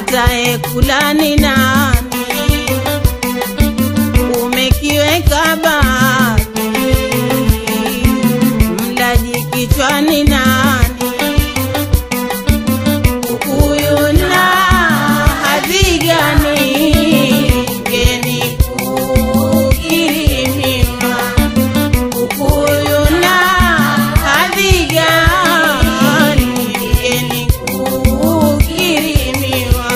atayekula ni nani? Umekiweka baki, mlaji kichwani nani? Huyu na hadhi gani? Ngeni kukirimiwa Ukuyu na hadhi gani? Ngeni kukirimiwa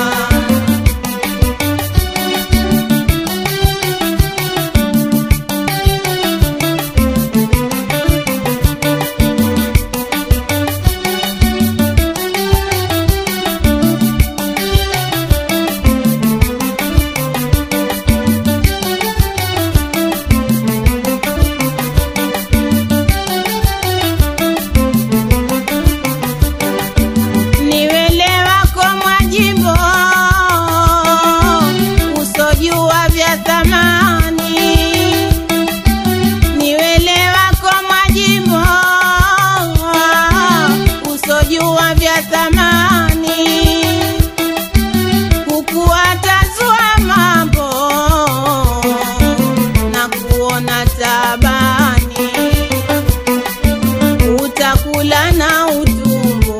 niwelewa kwa mwajimbo usojua vya thamani niwelewa kwa mwajimbo usojua vya thamani kukuatazua mambo na kuona tabani utakula na utumbo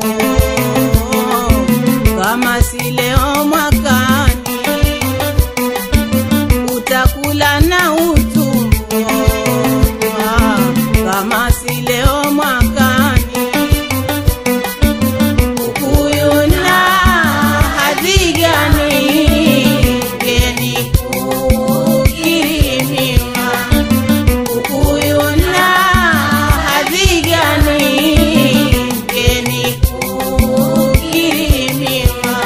kama si leo mwakani, utakula na utumbo ah, kama si leo mwakani. Huyu na hadhi gani? Ngeni kukirimiwa huyu na hadhi gani? Ngeni kukirimiwa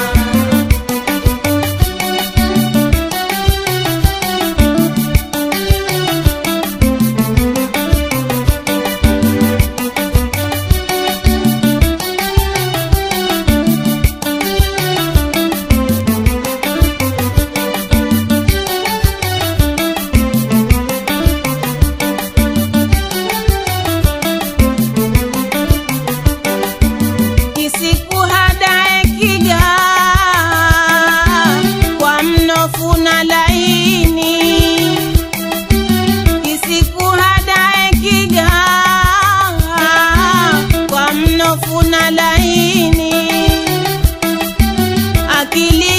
kisikuhadae kiga kwa mnofu na laini kisikuhadae kiga kwa mnofu na laini akili